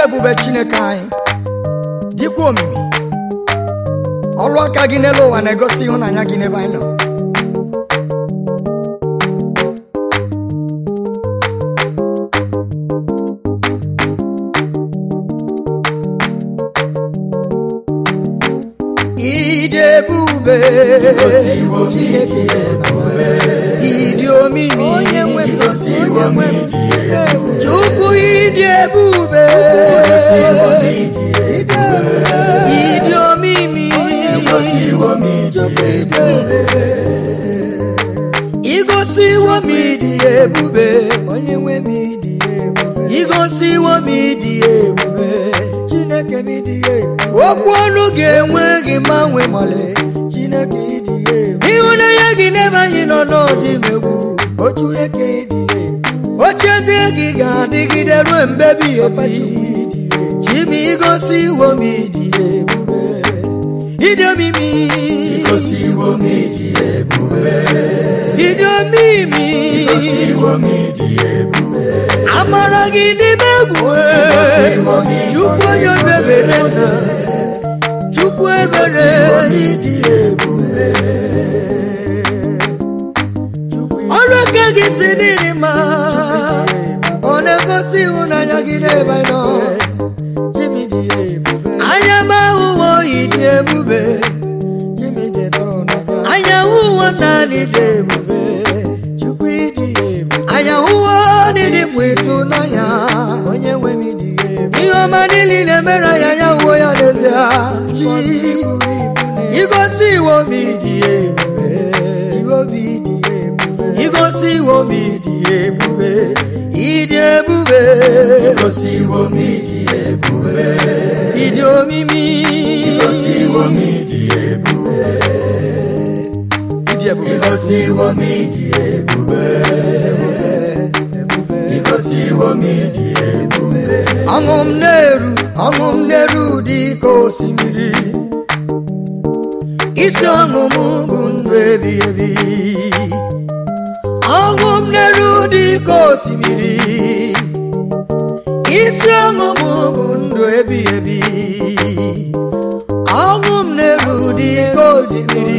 ebube chineke anyị dịkwa omimi ọrụ aka gị n'elu ụwa na-egosi ịhụnanya gị n'ebe anyị nọ ịdị ebube Chineke ịdị omimi chukwu ịdị ebube ịdị omimi igosiwo m ịdị ebube onye nwe m ịdị ebube igosiwo m ịdị ebube chineke m ịdị ebube okwu ọnụ ga-enwe gị mgbanwe mọle chineke ịdị ebube ịhụnanya gị n'ebe anyị nọ n'ọdị megbu o chineke ịdị ebube ochezie gị ga-adịgide ruo mgbe ebighị ebi chimi igosiwo m ịdị ebube ịdị omimi Igosiwo m ịdị ebube. ịdị omimi Igosiwo m ịdị ebube. amara gị n'ime egwu Igosiwo m ịdị chukwu onye obebere nna chukwu ebere ịdị ebube. ọrụ aka gị si n'ịdị mma ọ na-egosi ịhụnanya gị n'ebe anyị nọ anya m ahụhụ oyi dị ebube anya hụwo naanị dị ebube chukwu ịdị ebube anya hụwo n'ịdịkwa ịtụnanya onye nwe m ịdị ebube ihe ọma niile na-emere anyị anya hụwo ya n'ezie chi igosi iwo m ịdị ebube igosi iwo m ịdị ebube ịdị ebube Igosiwo m ịdị ebube. ịdị omimi Igosiwo m ịdị ebube. ịdị ebube Igosiwo m ịdị ebube. Igosiwo m ịdị ebube. ọṅụ m na-eru ọṅụ m na-eru dị ka osimiri isi ọṅụ m bụ ndụ ebi ebi ọṅụ m na-eru dị ka osimiri isi ọṅụ m bụ ndụ ebi ebi ọṅụ m na-eru dị ka osimiri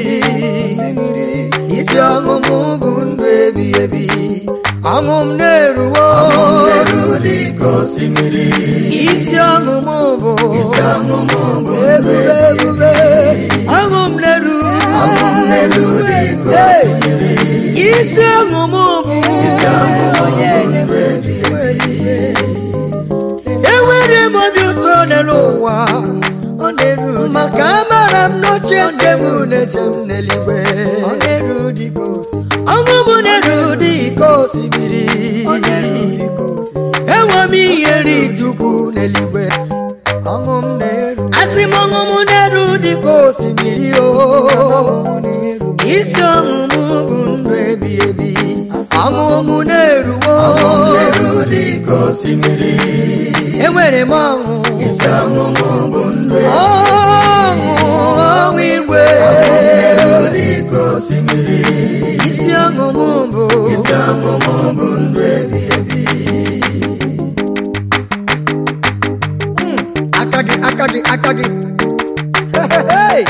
isi ọṅụ m bụ ndụ ebi ebi ọṅụ m na-eruwo Eru dị ka osimiri. isi ọṅụ m bụ Isi ọṅụ m bụ ebube ebube ọṅụ m na-eru Ọṅụ m na-eru dị ka Hey! osimiri. isi ọṅụ m bụ Isi ọṅụ m bụ ndụ ebighị ebi. enwere m obi ụtọ n'elu ụwa maka amara m n'oche nke m na-eche m n'eluigwe ọṅụ m na-eru dị ka osimiri enwe m ihe nri tukwu n'eluigwe asị m ọṅụ m na-eru dị ka osimiri o isi ọṅụ m bụ ndụ ebi ebi ọṅụ m na-eruwo Ọṅụ m na-eru dị ka osimiri. enwere m ọṅụ Isi ọṅụ m bụ ndụ ebighị ọṅụ ọṅụ igwe Eru dị ka osimiri. isi ọṅụ m bụ Isi ọṅụ m bụ ndụ ebighị ebi. aka gị aka gị aka gị Hey!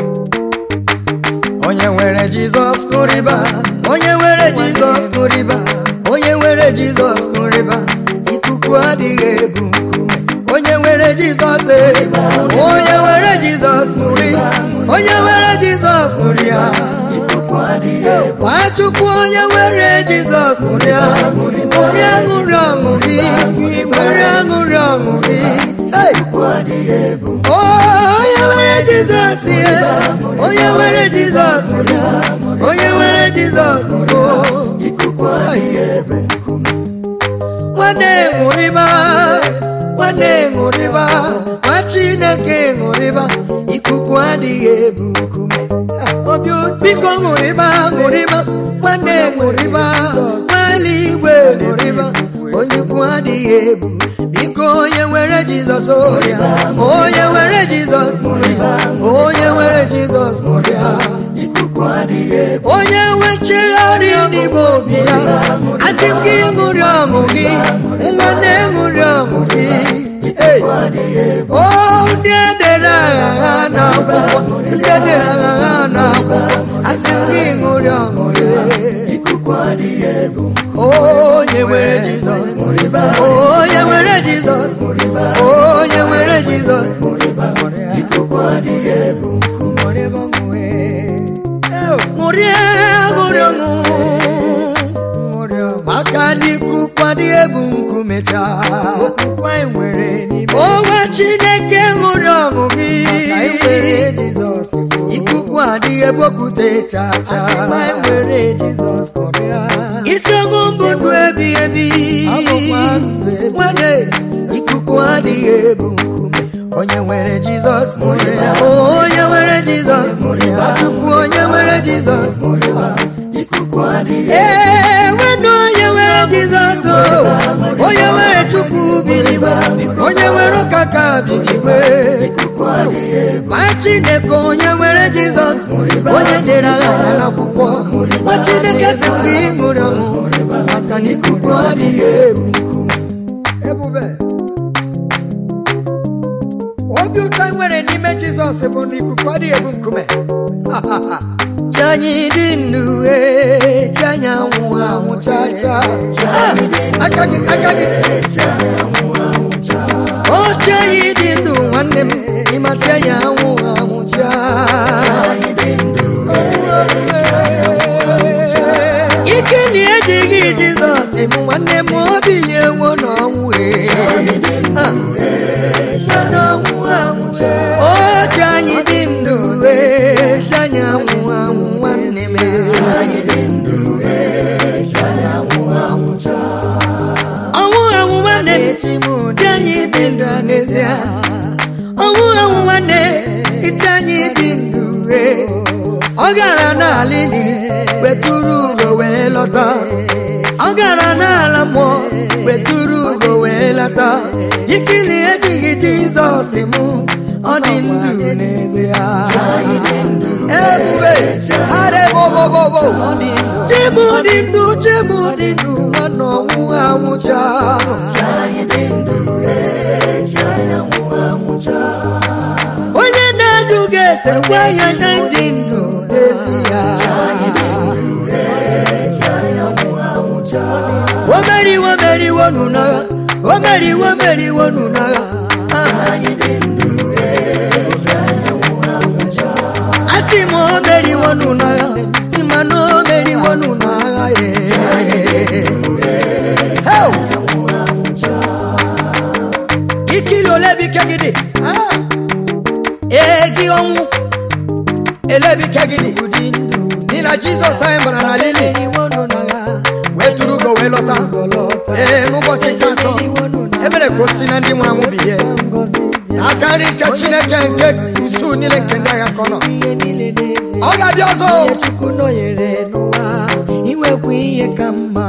onye nwere jizọs kụrịba onye nwere jizọs kụrịba onye nwere jizọs kụrịba ikuku adịghị ebu nkume onye nwere jizọs eriba onye nwere jizọs kụrịba onye nwere jizọs kụrịa Ikuku adịghị ebu. Nwachukwu onye nwere Jizọs ṅụrịa ṅụrị aṅụrị aṅụrị ṅụrị aṅụrị aṅụrị Hey! Ikuku adịghị ebu. onye nwere Jizọs ihe onye nwere Jizọs bụ onye nwere Jizọs bụ Ikuku adịghị ebu nkume. nwanne ṅụrịba nwanne ṅụrịba nwa Chineke ṅụrịba ikuku adịghị ebu nkume obi ụtọ. biko ṅụrịba ṅụrịba nwanne ṅụrịba nwaala igwe ṅụrịba onye ikwu adịghị ebu biko onye nwere Jizọs ọrịa onye nwere Jizọs ṅụrịba onye nwere Jizọs ṅụrịa Ikuku adịghị ebu. onye nwe nchegharị n'ime obi ya asị m gị ṅụrị ọṅụ gị nwanne ṅụrị ọṅụ gị o ndị edere agha ha n'akwụkwọ ndị edere agha ha n'akwụkwọ asị m gị ṅụrị ọṅụrị onye nwere jizọs onye nwere jizọs onye nwere jizọs ṅụrịa ṅụrị ọṅụ maka ndị ikuku adịghị ebu nkume chaa onwe chineke ṅụrị ọṅụ gị ikuku adịghị ebuokwute chaa chaa isi ọṅụ mbụ ndụ ebi ebi nwanne ikuku adịghị ebu nkume onye nwere jizọs onye nwere jizọs chukwu onye nwere jizọs ee nwanne onye nwere jizọs onye nwere chukwu biligbe onye nwere ụka ka biligbe ma chineke onye nwere jizọs onye dere agha ya n'akwụkwọ ma chineke si mgbe ị ṅụrị ọṅụ maka na ikuku adịghị ebu nkume ebube obi ụtọ nwere n'ime jizọs bụ na ikuku adịghị ebu nkume ji anyị dị ndụ ee ji anyị anwụ anwụ chaa chaa aka gị aka gị oche anyị dị ndụ nwanne m ịmasị anyị anwụ anwụ chaa ike na ejighị jizọs bụ nwanne m obi nyewo n'ọnwụ oche anyị dị ndụ ee ji anyị anwụ anwụ nwanne m ọnwụ anwụ nwanne ji anyị dị ndụ n'ezie ọnwụ anwụ nwanne ite anyị dị ndụ ee ọ gara n'ala ili weturu ugo wee lọta ọ gara n'ala mmụọ weturu ugo wee lọta ikili ejighị jizọs mụ ọ dị ndụ n'ezie ebube arebobobobo chibu dị ndụ chibu dị ndụ nwanne ọnwụ anwụcha onye na-ajụ ga-ese gwa ya na ndị ndụ n'ezi ya o meriwo meriwo n'ụnagha o meriwo meriwo n'ụnagha asị m o meriwo n'ụnagha ịma na o meriwo n'ụnagha ikili ole bụ ike gị dị ee gị ọnwụ elebike gị dị n'ihi na jizọs anyị gbara na lili wee tụrụ ugo wee lọta ee n'ụbọchị nke atọ emere ka o si na ndị nwụrụ anwụ bilie aka nri nke chineke nke usuu niile nke ndị agha ka ọ nọ ọ ga-abịa ọzọ chukwu nọnyere n'ụwa inwekwa ihe ka mma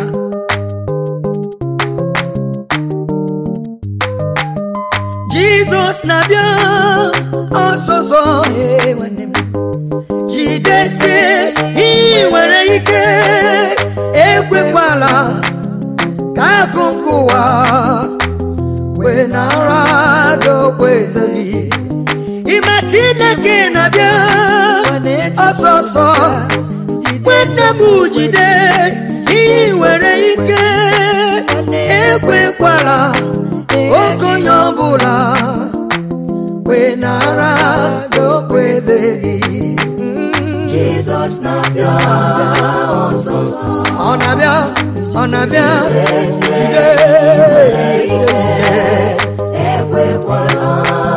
jizọs na-abịa ọsọsọ Ee, nwanne m jidesie ihe nwere ike ekwekwala ka akụ nke ụwa wee nara gị okpueze gị ịma chineke na-abịa ọsọsọ nwanne m jide ihe nwere ike ekwekwala oge onye ọbụla wee nara gị okpueze gị jizọs na-abịa ọsọsọ ọ na-abịa ọ na-abịa jide ekwekwala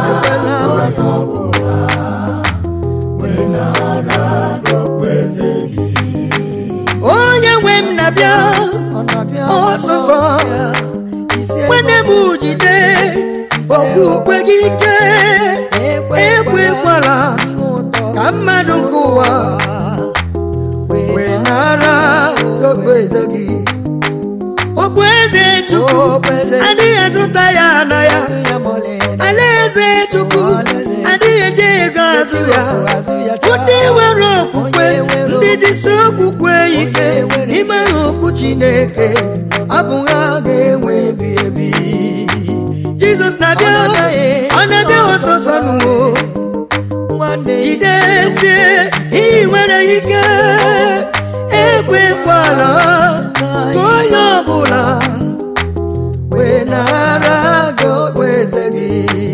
onye nwe m na-abịa ọ na-abịa ọsụsọ isi nwanne m jide okpukpe gị ike ekwekwala ihe ụtọ ka mmadụ nke ụwa wee nara okpueze gị okpueze chukwu Okpueze. adịghị azụta ya na ya ya mọlị alaeze chukwu adịghị eji ego azụ ya azụ ya ndị nwere okwukwe ndị jisi okwukwe ike n'ime ha okwu chineke abụ ha ga-enwe ebi ebi jizọs na n'ezie ị nwere ike ekwekwala ka onye ọbụla wee nara gị okpueze gị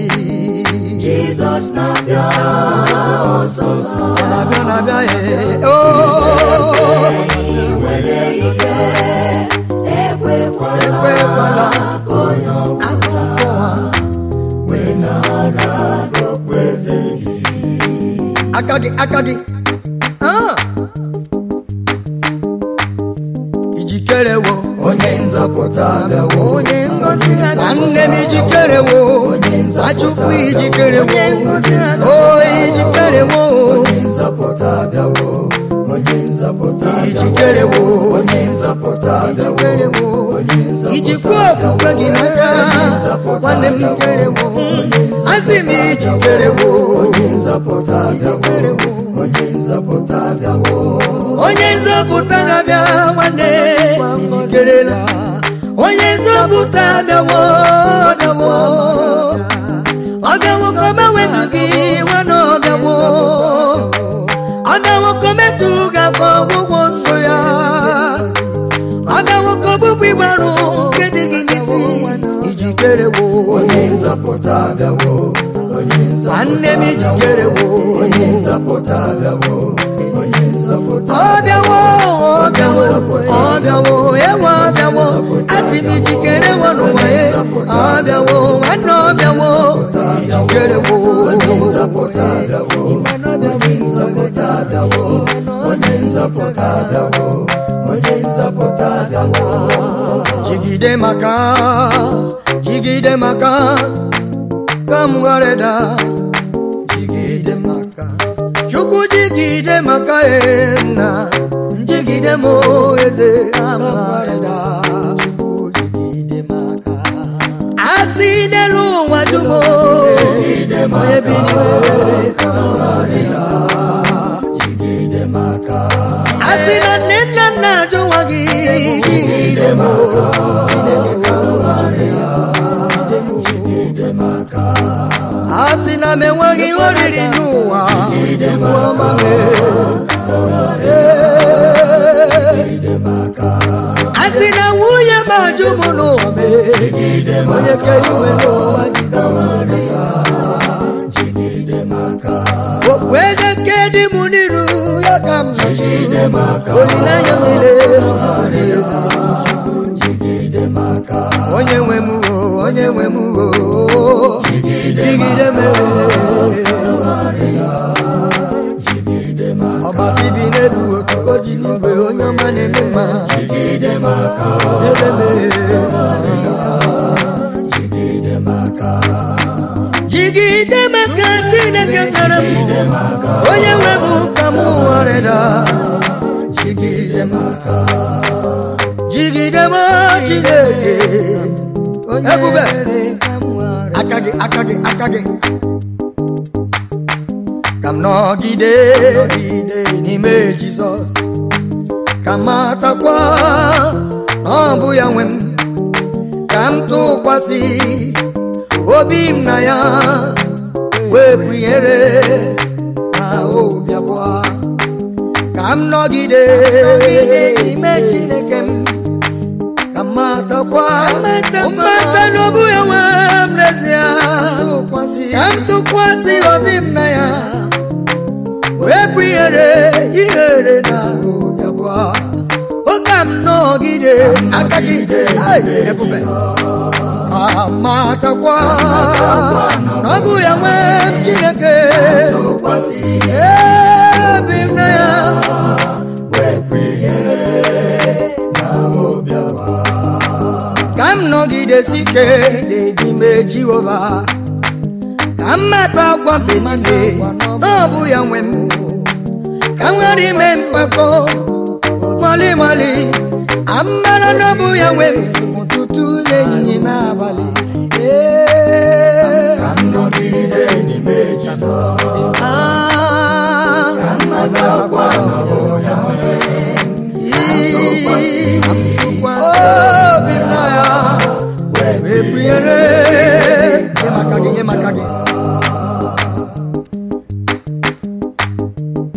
Jizọs na-abịa ọsọsọ Ọ na-abịa na-abịa ee o ị nwere ike ekwekwala ekwekwala ka onye ọbụla akụkọ ụwa wee nara gị okpueze gị aka gị aka gị Ah! ijikere wo onye nzọpụta abịawo onye ngozi nwanne m ijikere wo achukwu ijikere wo o ijikere wo onye nzọpụta abịawo onye nzọpụta ijikere wo onye nzọpụta ijikere abịawo wo onye nzọpụta ijikwa okwukwe gị n'aka nwanne m jikere wo asị m ijikere wo onye nzọpụta abịawo onye nzọpụta abịawo onye nzọpụta ga-abịa nwanne ijikerela onye nzọpụta abịawo ọbịawo ọbịawo ka ọ gbanwe ndụ gị nwanne ọbịawo ọbịawo ka o metụ gị aka ọgwụgwọ nsọ ya ọbịawo ka ọbụbụ ịgbarụ nke dị gị n'isi ijikere wo onye nzọpụta abịawo onye nwanne m ijikere wo onye nzọpụta abịawo onye nzọpụta ọbịawo ọbịawo ọbịawo ewe ọbịawo asị m ijikere wo n'ụwa ya ọbịawo nwanne ọbịawo ijikere wo onye nzọpụta abịawo onye nzọpụta abịawo onye nzọpụta abịawo onye nzọpụta abịawo jigide maka jigide maka ka m ghara ịda jigide maka chukwu jigide maka nna jigide m eze ka m ghara ịda chukwu jigide maka asị n'elu ụwa dum onye bi n'ime ka m ghara ịda jigide maka asị na nne nna nna ajụ nwa gị jigide m jigide maka asị na m enweghị oriri n'ụwa ọma m jigide maka asị na nwunye m ajụ m n'ụwa m onye kere iwe n'ụwa jigide maka okpu eze nke dị m n'iru ya ka m jigide maka olileanya m niile jigide maka onye nwe m o onye nwe m o jigide m jigide maka ọbasi bi n'elu otuko ji n'igwe onye ọma na-eme mma jigide maka ele m jigide maka jigide maka chineke kere m onye nwe m ka m ghọrịda jigide maka jigide m chineke ebube aka gị aka gị aka gị ka m nọgide n'ime jizọs ka m matakwa na ọ bụ ya nwe m ka m tụkwasị obi m na ya wepụ ihere na obi abụọ ka m nọgide n'ime chineke m ka m matakwa mmata n'obu ya nwe m n'ezie ka m tụkwasị obi m na ya wepụ ihere ihere na obi abụọ oge m nọgide aka gị ai, ebube amatakwa na ọ bụ ya nwe m chineke tụkwasị ebi m na ya wepụ ihere na obi abụọ ka m nọgidesi ike n'ime jehova ka m mata agwa mbe niile na ọ bụ ya nwe m ka m ghara ime mpako mali mali amara na ọ bụ ya nwe m ụtụtụ n'ehihie n'abalị Ee, ka m nọgide n'ime Jizọs ah, matakwa na ọ bụ ya nwe ii, obi m na ya wepụnyere nye maka gị nye maka gị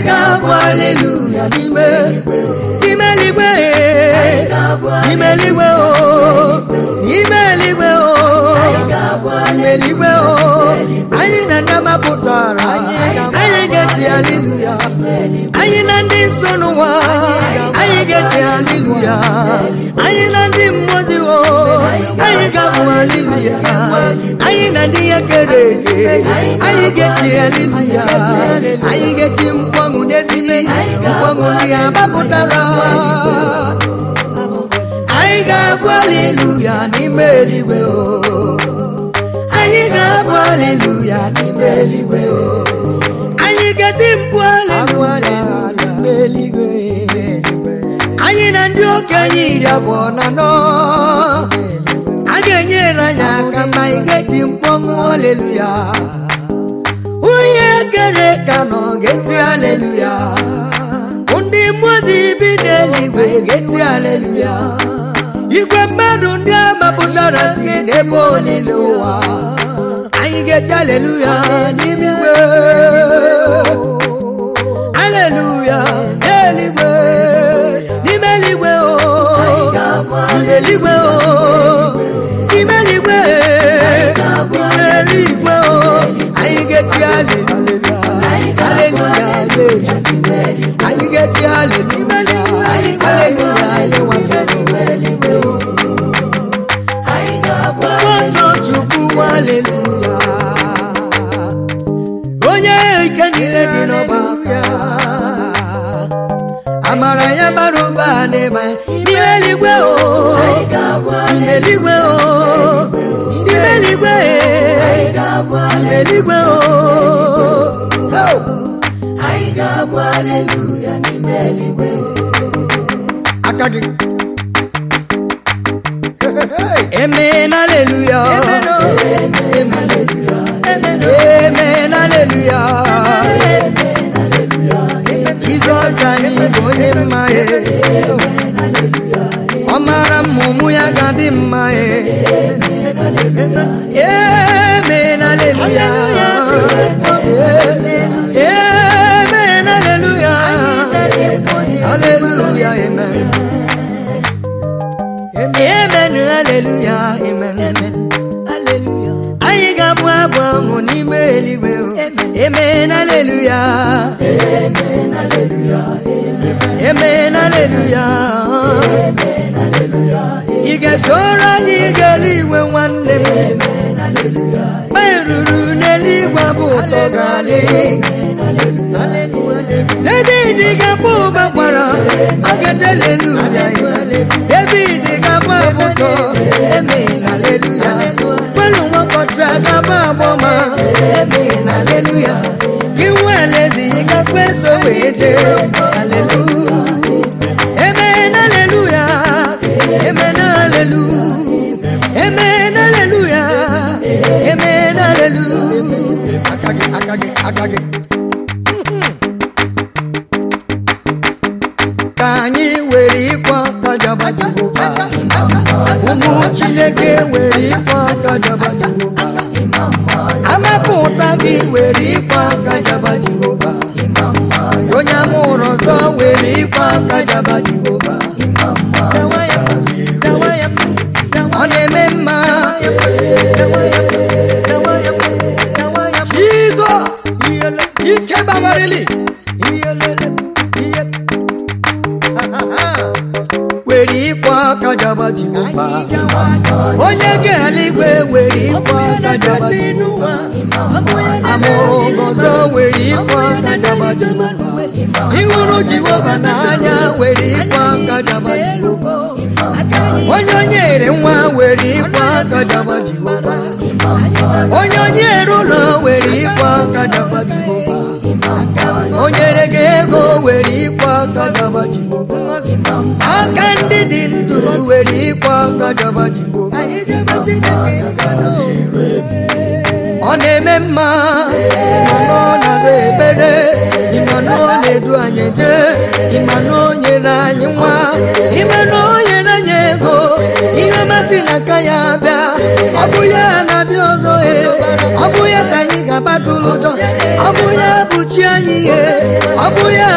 ga-abụ aleluya n'ime n'ime eluigwe n'ime eluigwe o n'ime eluigwe o n'ime eluigwe o anyị na ndị amapụtara anyị ga-eti aleluya anyị na ndị nsọ n'ụwa anyị ga-eti aleluya anyị na ndị mmụozi o anyị ga-abụ aleluya anyị na ndị ya kere eke anyị ga-eti aleluya anyị ga-eti mkpọnwụ n'ezigbo mkpọnwụ ndị amapụtara anyị ga-abụ aleluya n'ime eluigwe o anyị ga-abụ aleluya n'ime eluigwe o anyị ga-eti mkpu aleluya n'ime eluigwe anyị na ndị okenye iri abụọ na anọ a ga-enyere anyị aka ma anyị ga-eti mkpọnwụ aleluya onye kere ka nọ ga-eti aleluya ndị mmụozi bi n'eluigwe ga-eti aleluya igwe mmadụ ndị a mapụtara si n'ebe olile ụwa anyị ga-eti aleluya n'ime igwe aleluya eluigwe n'ime eluigwe o n'ime eluigwe o n'ime eluigwe n'ime eluigwe o anyị ga-eti aleluya aleluya aleluya anyị ga-eti aleluya aleluya aleluya mmụọ chukwu aleluya onye ike niile dị n'ọba aka amara ya bara ụba n'ebe n'ime eluigwe o n'ime eluigwe o n'ime eluigwe n'ime eluigwe o aka gị Amen, hallelujah. Amen, hallelujah. Amen, hallelujah. Jizọs anyị bụ onye mma e. Ọ mara mma ụmụ ya ga-adị mma e. Amen, hallelujah. Amen, hallelujah. Hallelujah, amen. Amen, hallelujah, amen, amen, hallelujah. Anyị ga-abụ abụ ọṅụ n'ime eluigwe o. Amen, hallelujah. Amen, hallelujah. Amen, hallelujah. Ị ga-esoro anyị gaa eluigwe nwanne m. Mgbe ruru n'eluigwe bụ ụtọ ga-adị. David ga-abụ ụba kwara ọ ga-ete aleluya David ga-abụ abụtọ eme na aleluya kwelu nwakọcha ga-abụ agbọma eme na aleluya inwe alezi gakwa eso wee jee aleluya eme na aleluya eme na aleluya eme na aleluya eme na aleluya aka gị aka gị aka gị ka anyị were ịkwa aka jabajigboba ụmụ chineke were ịkwa aka jabajigboba amapụta gị were ịkwa aka jabajigboba onye amụrụ ọzọ were ịkwa aka jabajigboba ọ na-eme mma jizọs ike gbawarili were ịkwa aka jabajigboba onye ga-eluigwe were ịkwa aka jabajigboba amụrụ ọzọ were ịkwa aka jabajigboba ịhụrụ jehova n'anya were ịkwa aka jabajigboba onye o nyere nwa were ịkwa aka jabajigboba onye o nyere ụlọ were ịkwa aka jabajigboba o nyere gị ego were ịkwa aka jabajigboba aka ndị dị ndụ were ịkwa aka jabajigboba ọ na-eme mma ịmanụ ọ na-aza ekpere ịmanụ ọ na-edu anyị jee ịmanụ o nyere anyị nwa ịmanụ o nyere anyị ego ihe masị na aka ya bịa ọ bụ ya na-abịa ọzọ e ọ bụ ya ka anyị ga-agbatụrụ ụjọ ọ bụ ya bụ chi anyị ihe ọ bụ ya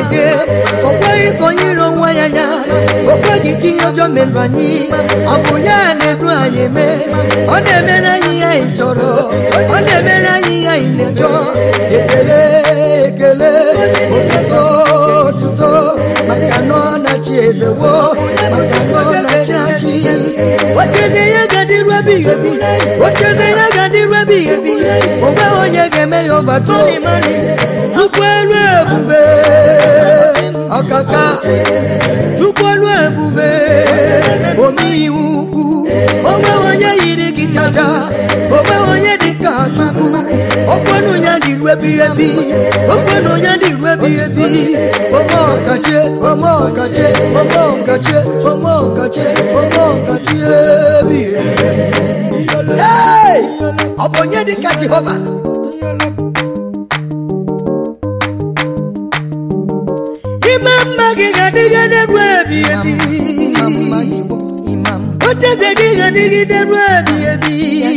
na-eje o kweghị ka onye iro nwa ya anya o kweghị ka ihe ọjọọ merụ anyị ọ bụ ya na-edu anyị eme ọ na-emere anyị ihe anyị chọrọ ọ na-emere anyị ihe anyị na-ejọ ekele ekele otuto otuto maka na ọ na-achị ezewo maka na ọ na-achị achị ocheze ya ga-adịru ebighị ebi ocheze ya ga-adịru ebighị ebi o nweghị onye ga-eme ya ọbato chukwu elu ebube ọkaka chukwu elu ebube omeiwu ukwu o nweghị onye yiri gị chacha o nweghị onye dị ka chukwu okwenu ya dịru ebighị ebi okwenu ya dịru ebighị ebi ome ọkachi ome ọkachi ome ọkachi ome ọkachi ome ọkachi ebighị ebi Hey! ọ bụ onye dị ka jehova ime mma gị ga-adịgide ruo ebi ebi ocheze gị ga-adịgide ruo ebi ebi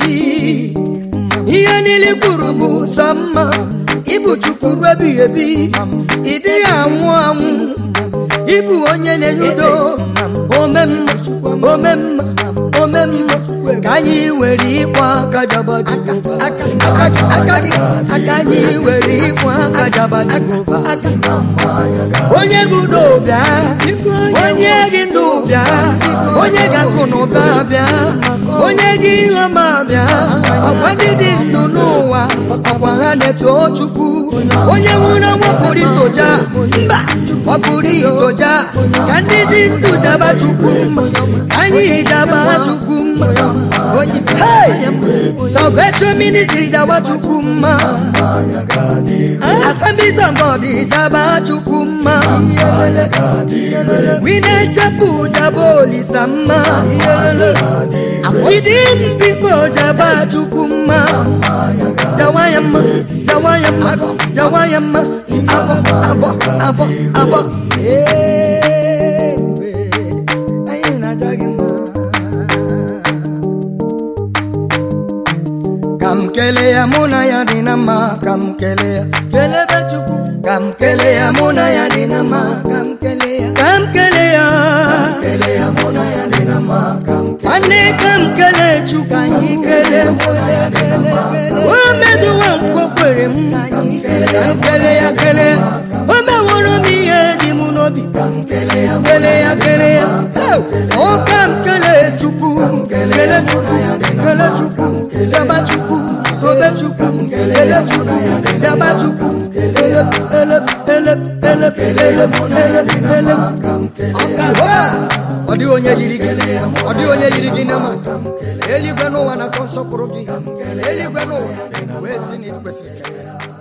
ihe niile kwuru bụ sọ mma ịbụ chukwu ruo ebighị ebi ị dịghị anwụ anwụ ịbụ onye na-enye udo ome mma ome mma ome mma ka anyị were ịkwa aka jaba Jehova. aka gị aka anyị were ịkwa aka jaba Jehova. onye gị udo bịa onye gị ndụ bịa onye gị akụ na ụba bịa onye gị ihe ọma bịa ọkwa ndị dị ndụ n'ụwa ọkwa ha na-eto chukwu onye nwụrụ ọnwụ pụrụ itoja mba ọ pụrụ itoja ka ndị dị ndụ jaba chukwu mma ka anyị jaba chukwu mma Onye- Hey! salvation ministry jaba chukwu mma assemblies of god jaba chukwu mma wine chapel jaba olisa mma idim biko jaba chukwu mma jawa ya mma jawa ya mma jawa ya mma abọ abọ abọ abọ Ebube, anyị na-aja gị mma. ka m kelee ya mụ na ya dị na mma ka m kelee ya kelebe chukwu ka m kelee ya mụ na ya dị na mma ka m kelee ya ka m kelee ya nwanne ka m kelee chukwu ka anyị kelee o mejuwa nkwokwere m ka m kelee ya kelee ya o meworo m ihe dị m n'obi ka m kelee ya kelee ya kelee ya o ka m kelee chukwu kelee chukwu kelee chukwu jaba chukwu tobe chukwu kelee chukwu jaba chukwu ele ele ele ele ele ele ele ọkara ọ dịghị onye yiri gị ọ dịghị onye yiri gị na mata eluigwe n'ụwa na-atọ nsọpụrụ gị eluigwe n'ụwa wee si na ị kwesịrị ikele ya